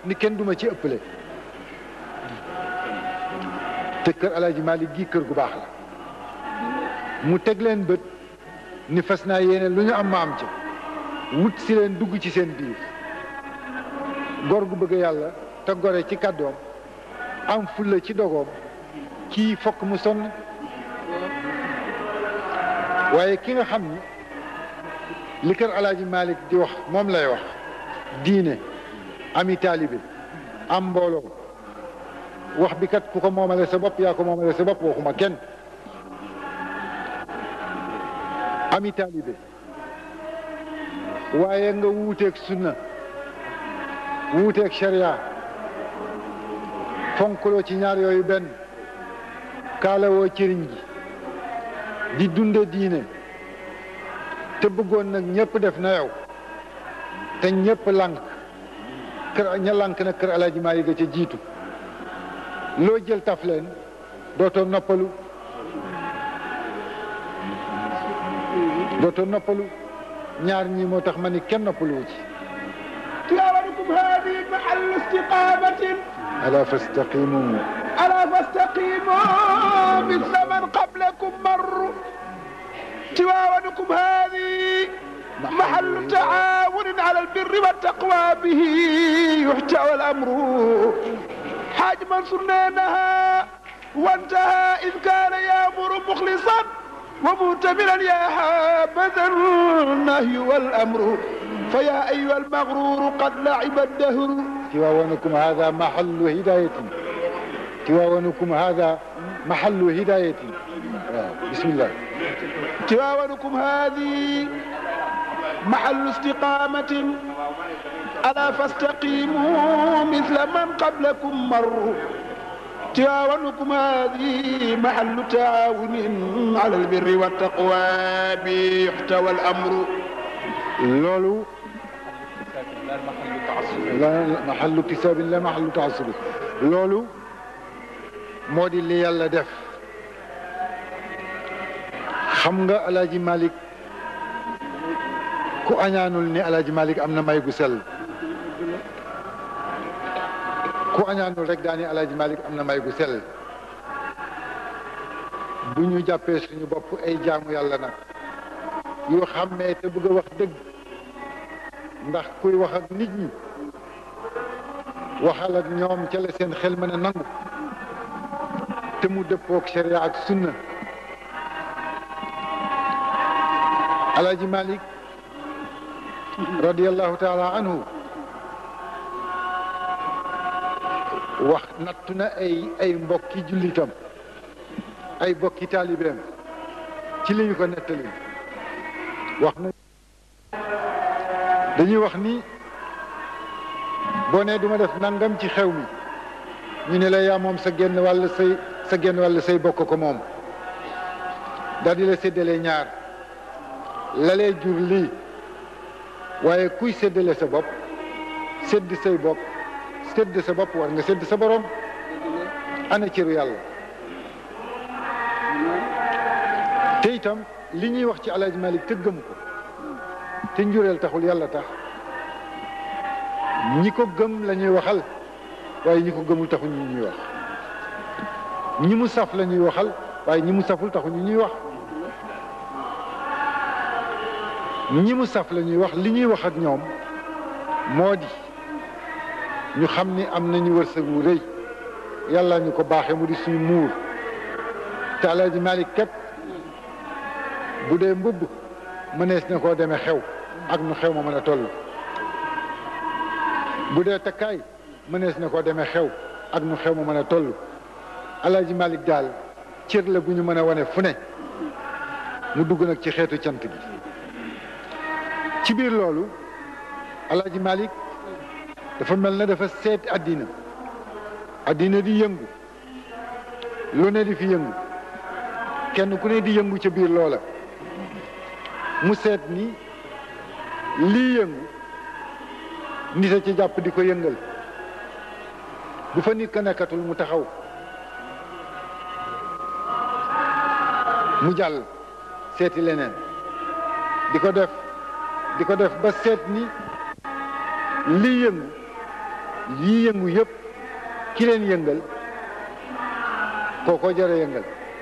ni kenn duma ci ëppale te kër alaaji Malik gi kër gu baax la mu teg leen bët ni fas naa yéene lu ñu am ma am ci wut si leen dugg ci seen biir gor gu bëgg yàlla te gore ci kàddoom am fulla ci dogoom kii fokk mu sonn waaye ki nga xam ni li kër alaaji Malik di wax moom lay wax diine ami taalibe am mbooloo wax bi kat ku ko moomale sa bopp yaa ko moomale sa bopp waxuma kenn ami taalibe waaye nga wuuteeg sunna wuuteeg sharia fonkuloo ci ñaar yooyu benn kaalawoo cëriñ gi di dunde diine te bëggoon nag ñëpp def na yow te ñëpp lànk kër ña lànk nag kër alaaji maa yi ga ca jiitu loo jël taf leen dootoo noppalu dootoo noppalu ñaar ñi moo tax ma ni kenn noppaluwu ci تلاوتكم هذه محل استقامة ala fastaqimu ألا فاستقيموا مثل من قبلكم مروا تلاوتكم هذه محل تعاون على البر والتقوى به يحتوى الأمر حاج منصور نهى وانتهى إذ كان يأمر مخلصا ومؤتمرا يا حابذا النهي والأمر فيا أيها المغرور قد لعب الدهر tiwaawanukum hada mahallu hidayatin tiwaawanukum hada mahallu hidayatin waaw bismillah تواونكم هذه محل استقامة ألا فاستقيموا مثل من قبلكم مروا تواونكم هذه محل تعاون على البر والتقوى بيحتوى الأمر loolu la mahallu kisaabin la mahallu taassubi loolu moo di li yàlla def xam nga alaaji Malik ku añaanul ni alaaji Malik am na may gu sell ku añaanul rek daani alaaji Malik am na may gu sell bu ñu jàppee suñu bopp ay jaamu yàlla nag yoo xàmmee te bëgg a wax dëgg ndax kuy wax ak nit ñi waxal ak ñoom ca la seen xel mën a nangu te mu dëppook sharia ak sunna alaaji malik radiallahu taala anhu wax nattu na ay ay mbokki jullitam ay mbokki taalibeem ci li ñu ko nettali wax na dañuy wax ni boo nee duma def nangam ci xew mi ñu ne la yaa moom sa genn wàll say sa genn wàll say bokk ko moom daal di la séddale ñaar la lay jur lii waaye kuy séddale sa bopp sédd say bopp sédd sa bopp war nga sédd sa borom ana cëru yàlla te itam li ñuy wax ci Alaaji Malik te gëm ko te njureel taxul yàlla tax ñi ko gëm la ñuy waxal waaye ñi ko gëmul taxul ñu ñuy wax ñi mu saf la ñuy waxal waaye ñi mu saful taxul ñu ñuy wax ñi mu saf la ñuy wax li ñuy wax ak ñoom moo di ñu xam ni am nañu wërsëg wu rëy yàlla ñu ko baaxee mu di suñu muur te Alaaji Malik képp bu dee mbubb mënees na koo demee xew ak nu xew ma mën a toll bu dee takkaay mënees na koo demee xew ak nu xew ma mën a toll Alaaji Malik daal cër la gu ñu mën a wane fu ne mu dugg nag ci xeetu cant gi ci biir loolu Alaaji Malik dafa mel na dafa seet àddina àddina di yëngu lu ne di fi yëngu kenn ku ne di yëngu ca biir loola mu seet ni lii yëngu nit a ci jàpp di ko yëngal bu fa nit ka nekkatul mu taxaw mu jàll seeti leneen di ko def di ko def ba seet ni lii yëngu yii yëngu yëpp ki leen yëngal kooko jara yëngal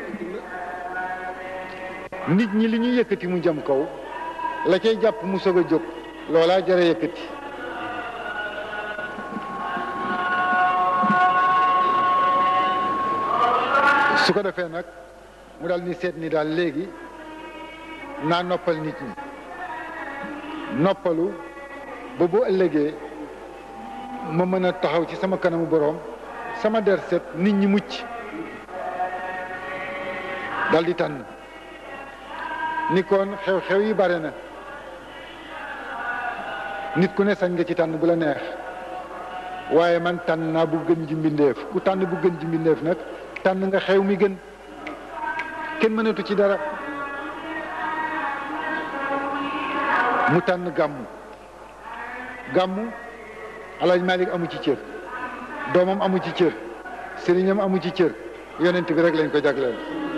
nit ñi li ñu yëkkati mu jëm kaw la cay jàpp mu soog a jóg loolaa jara yëkkati su ko defee nag mu daal ni seet ni daal léegi naa noppal nit ñi noppalu ba bu ëllëgee ma mën a taxaw ci sama kanamu boroom sama der set nit ñi mucc dal di tànn ni kon xew-xew yi bare na nit ku ne sañ nga ci tànn bu la neex waaye man tànn naa bu gën ji mbindeef ku tànn bu gën ji mbindeef nag tànn nga xew mi gën kenn mënatu ci dara mu tànn gàmmu gàmmu alaaj Malik amu ci cër doomam amu ci cër sëriñam amu ci cër yonent bi rek lañ ko jagleel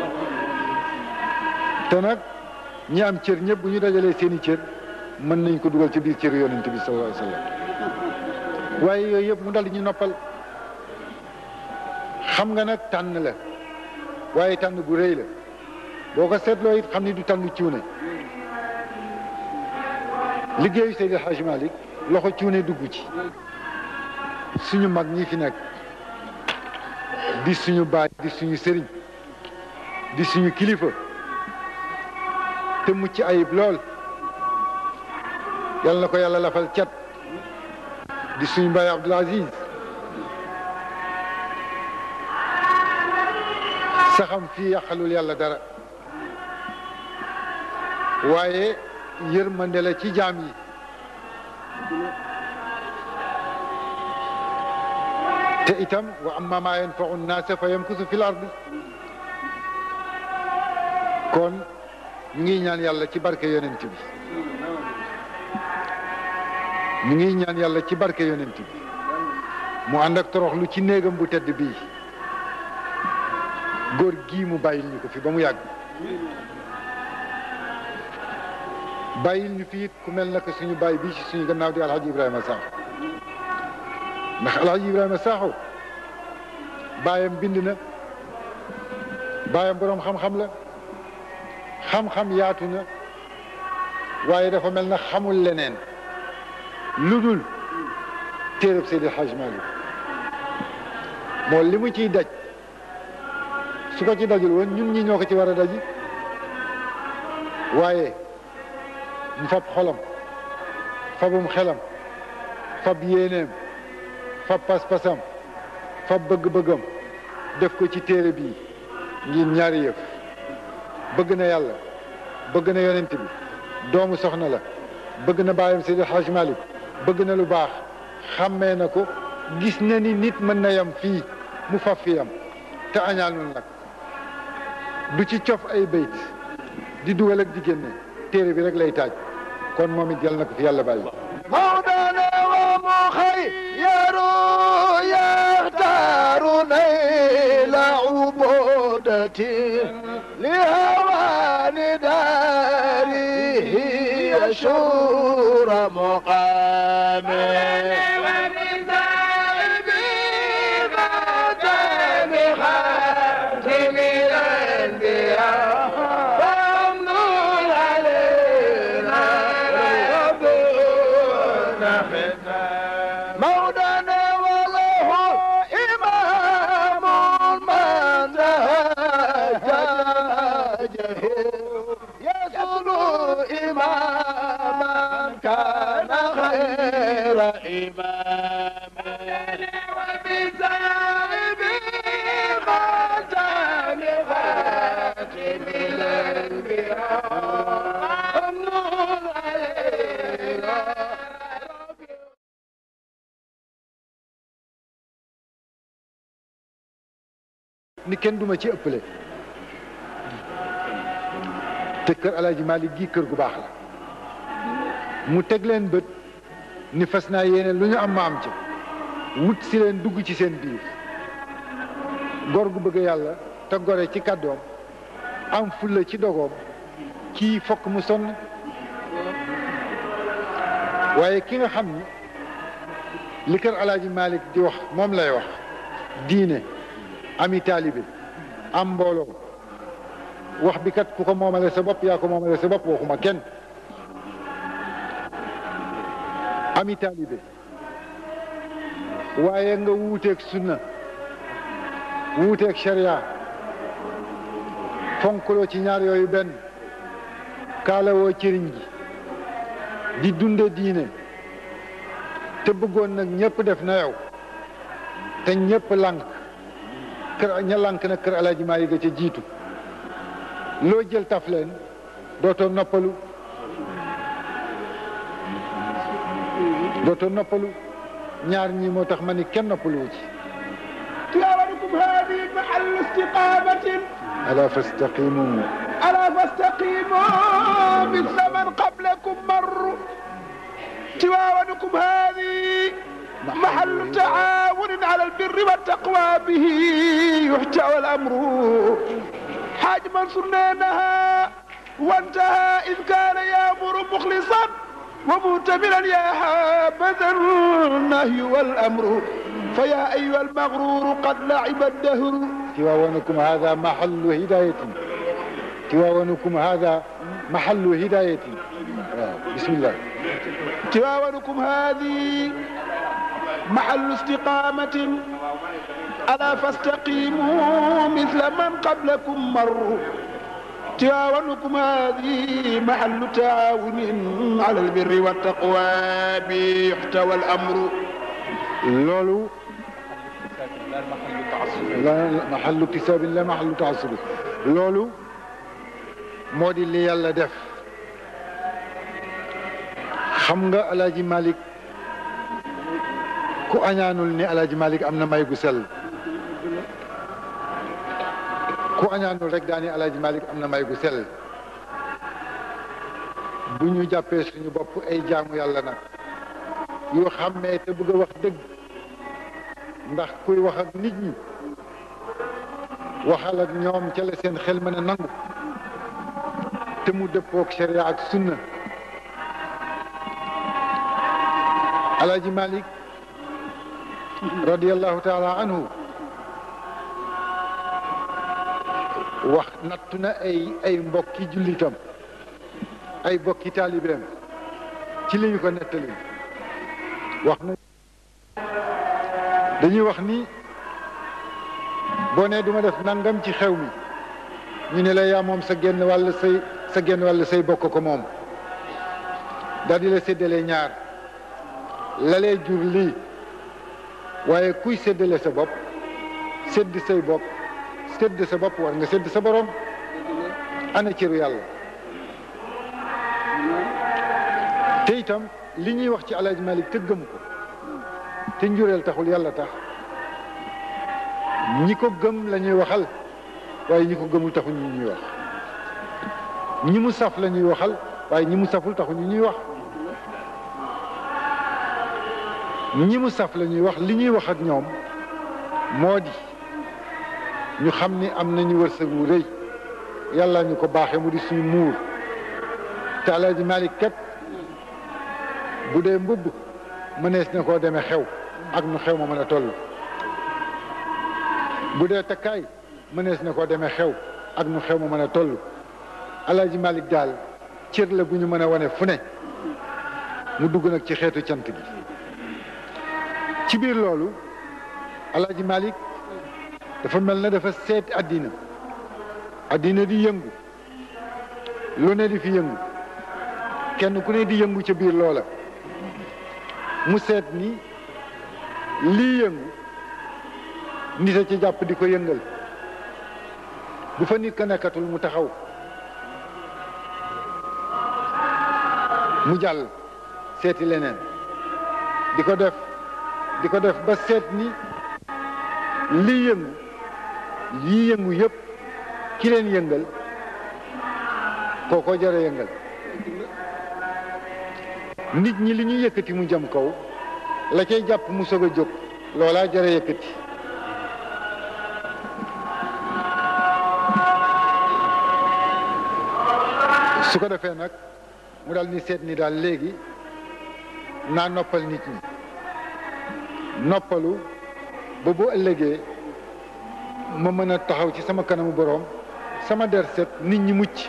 te nag ñi am cër ñëpp bu ñu dajalee seeni cër mën nañ ko dugal ci biir cër yonent bi sallallahu alayhi wa sallam waaye yooyu yëpp mu dal di ñu noppal xam nga nag tànn la waaye tànn bu rëy la boo ko seetloo it xam ni du tànn cuune liggéeyu Seydi Hadj Malick loxo cuune dugg ci suñu mag ñi fi nekk di suñu baay di suñu sëriñ di suñu kilifa te mucc ayib lool yal na ko yàlla lafal cat di suñu baay Abdoul Aziz saxam fii yàqalul yàlla dara waaye yërmande la ci jaam yi te itam wa amma ma yanfau nnaasa fa yamkusu fi l ardi kon ñu ngi ñaan yàlla ci barke yonent bi ñu ngi ñaan yàlla ci barke yonent bi mu ànd ak toroxlu ci néegam bu tedd bii góor gii mu bàyyil ñu ko fi ba mu yàgg bàyyil ñu fi it ku mel naka suñu bàyyi bii ci suñu gannaaw di alhaji ibrahima sakho ndax alhaji ibrahima sakho baayam bind na baayam boroom xam-xam la xam-xam yaatu na waaye dafa mel na xamul leneen lu dul téereb Seydi Hajj Malik moo li mu ciy daj su ko ci dajul woon ñun ñi ñoo ko ci war a daji waaye mu fab xolam fabum xelam fab yéeneem fab pas-pasam fab bëgg-bëggam def ko ci téere bii ngir ñaari yëf bëgg na yàlla bëgg na yonent bi doomu soxna la bëgg na baayam Seydi Hajj Malik bëgg na lu baax xàmmee na ko gis na ni nit mën na yam fii mu faf fi yam te añaanul nag du ci cof ay bayt di dugal ak di génne téere bi rek lay taaj kon moom it yal na ko fi yàlla bàyyi مولانا ومخير يختار نيل عبودتي لهوان داره يشور مقامي مولانا وله إمام من زهجه يصل إماما كان خير إمام وبسائب خاتم خاتم الأنبياء النور علينا ni kenn duma ci ëppale te kër alaaji Malik gi kër gu baax la mu teg leen bët ni fas naa yéene lu ñu am ma am ci wut si leen dugg ci seen biir gor gu bëgg yàlla te gore ci kàddoom am fulla ci dogoom kii fokk mu sonn waaye ki nga xam ni li kër alaaji Malick di wax moom lay wax diine ami taalibe am mbooloo wax bi kat ku ko moomale sa bopp yaa ko moomale sa bopp waxuma kenn ami taalibe waaye nga wuuteeg sunna wuuteeg sharia fonkloo ci ñaar yooyu benn kaalawoo cëriñ gi di dunde diine te bëggoon nag ñëpp def na yow te ñëpp lànk kër ña lànk nag kër alaaji Maalik ga ca jiitu loo jël taf leen dootoo noppalu dootoo noppalu ñaar ñii moo tax ma ni kenn noppaluwu ci تلاوتكم هذه محل استقامة ala fastaqimu ألا فاستقيموا مثل من قبلكم مروا تلاوتكم هذه محل تعاون على البر والتقوى به يحتوى الأمر حاج منصور نهى وانتهى إذ كان يأمر مخلصا ومؤتمرا يا حابذا النهي والأمر فيا أيها المغرور قد لعب الدهر tiwaawanukum hada mahallu hidayatin tiwaawanukum hada mahallu hidayatin waaw bismillah تواونكم هذه محل استقامة ألا فاستقيموا مثل من قبلكم مروا تواونكم هذه محل تعاون على البر والتقوى بيحتوى الأمر loolu la mahallu kisaabin la mahallu taasubin loolu moo di li yàlla def xam nga alaaji Malick ku añaanul ni alaaji Malick am na may gu sell ku añaanul rek daani alaaji Malick am na may gu sell bu ñu jàppee suñu bopp ay jaamu yàlla nag yoo xàmmee te bëgg a wax dëgg ndax kuy wax ak nit ñi waxal ak ñoom ca la seen xel mën a nangu te mu dëppook sharia ak sunna alaaji Malick radiallahu taala anhu wax nattu na ay ay mbokki jullitam ay mbokki taalibeem ci li ñu ko nettali wax na dañuy wax ni boo nee duma def nangam ci xew mi ñu ne la yaa moom sa genn wàll say sa genn wàll say bokk ko moom daal di la séddale ñaar lalee jur lii waaye kuy séddale sa bopp sédd say bopp sédd sa bopp war nga sédd sa borom ana cëru yàlla te itam li ñuy wax ci Alaaji Malik te gëm ko te njureel taxul yàlla tax ñi ko gëm la ñuy waxal waaye ñi ko gëmul taxul ñu ñuy wax ñi mu saf la ñuy waxal waaye ñi mu saful taxul ñu ñuy wax ñi mu saf la ñuy wax li ñuy wax ak ñoom moo di ñu xam ni am nañu wërsëg wu rëy yàlla ñu ko baaxee mu di suñu muur te Alaaji Malik kat bu dee mbubb mënees na koo demee xew ak nu xew ma mën a toll bu dee takkaay mënees na koo demee xew ak nu xew ma mën a toll Alaaji Malik daal cër la bu ñu mën a wane fu ne mu dugg nag ci xeetu cant gi ci biir loolu Alaaji Malik dafa mel na dafa seet àddina àddina di yëngu lu ne di fi yëngu kenn ku ne di yëngu ca biir loola mu seet ni lii yëngu nit a ci jàpp di ko yëngal bu fa nit ka nekkatul mu taxaw mu jàll seeti leneen di ko def di ko def ba seet ni lii yëngu yii yëngu yëpp ki leen yëngal kooko jara yëngal nit ñi li ñuy yëkkati mu jëm kaw la cay jàpp mu soog a jóg loolaa jara yëkkati su ko defee nag mu daal ni seet ni daal léegi naa noppal nit ñi noppalu ba bu ëllëgee ma mën a taxaw ci sama kanamu boroom sama der set nit ñi mucc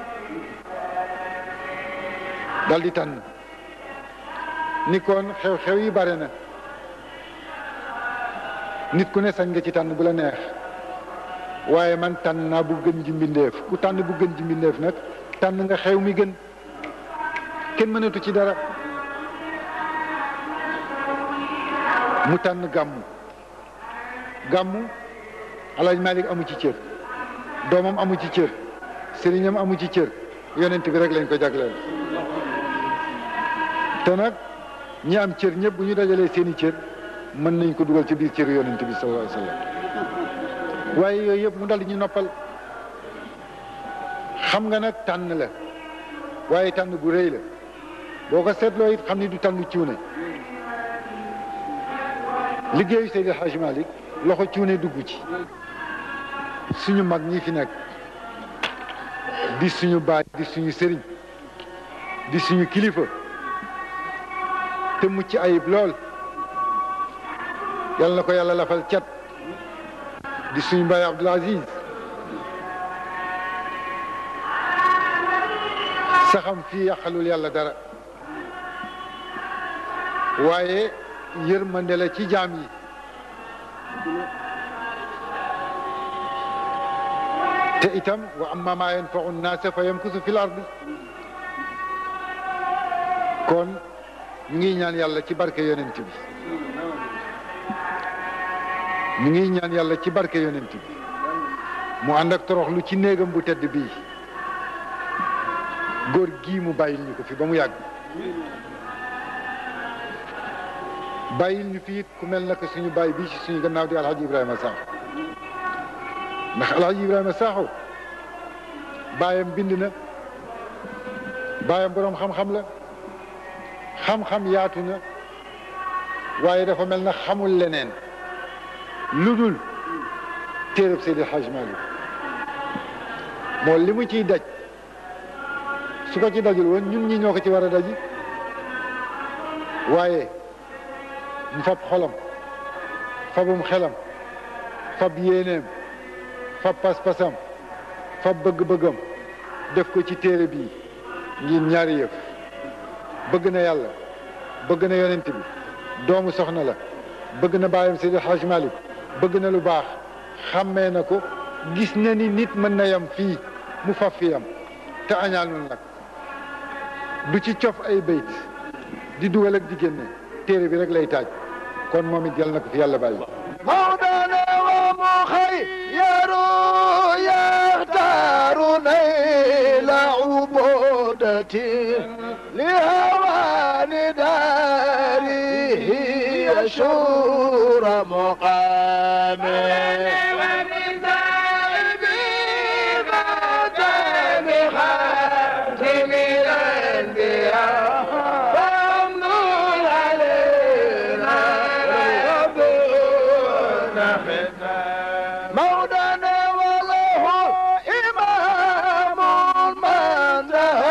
dal di tànn ni kon xew-xew yi bare na nit ku ne sañ nga ci tànn bu la neex waaye man tànn naa bu gën ji mbindeef ku tànn bu gën ji mbindeef nag tànn nga xew mi gën kenn mënatu ci dara mu tànn gàmmu gàmmu alaaj Malik amu ci cër doomam amu ci cër sëriñam amu ci cër yonent bi rek lañ ko jagleel te nag ñi am cër ñëpp bu ñu dajalee seeni cër mën nañ ko dugal ci biir cër yonent bi sallallahu alayhi wa sallam waaye yooyu yëpp mu dal di ñu noppal xam nga nag tànn la waaye tànn bu rëy la boo ko seetloo it xam ni du tànn cuune liggéeyu Seydi El Hadji Malick loxo cuune dugg ci suñu mag ñi fi nekk di suñu baay di suñu sëriñ di suñu kilifa te mucc ayib lool yal na ko yàlla lafal cat di suñu baay Abdoul Aziz saxam fii yàqalul yàlla dara waaye yërmande la ci jaam yi te itam wa amma ma yanfau nnaasa fa yamkusu fil ardi kon ñu ngi ñaan yàlla ci barke yonent bi ñu ngi ñaan yàlla ci barke yonent bi mu ànd ak toroxlu ci néegam bu tedd bii góor gii mu bàyyil ñu ko fi ba mu yàgg bàyyil ñu fi it ku mel naka suñu bàyyi bii ci suñu gannaaw di alhaji ibrahima sakho ndax alhaji ibrahima sakho baayam bind na baayam boroom xam-xam la xam-xam yaatu na waaye dafa mel na xamul leneen lu dul téereb Seydi El Hadji Malick moo li mu ciy daj su ko ci dajul woon ñun ñi ñoo ko ci war a daji waaye mu fab xolam fabum xelam fab yéeneem fab pas-pasam fab bëgg-bëggam def ko ci téere bii ngir ñaari yëf bëgg na yàlla bëgg na yonent bi doomu soxna la bëgg na baayam Seydi El Hadji Malick bëgg na lu baax xàmmee na ko gis na ni nit mën na yam fii mu faf fi yam te añaanul nag du ci cof ay bayt di dugal ak di génne téere bi rek lay taaj kon moom it yal na ko fi yàlla bàyyi مولانا ومخير يختار نيل عبودته لهوان داره يشور مقامه مولانا وله إمام من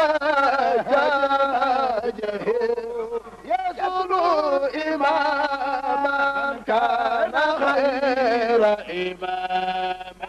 نهجه يصل إماما كان خير إمام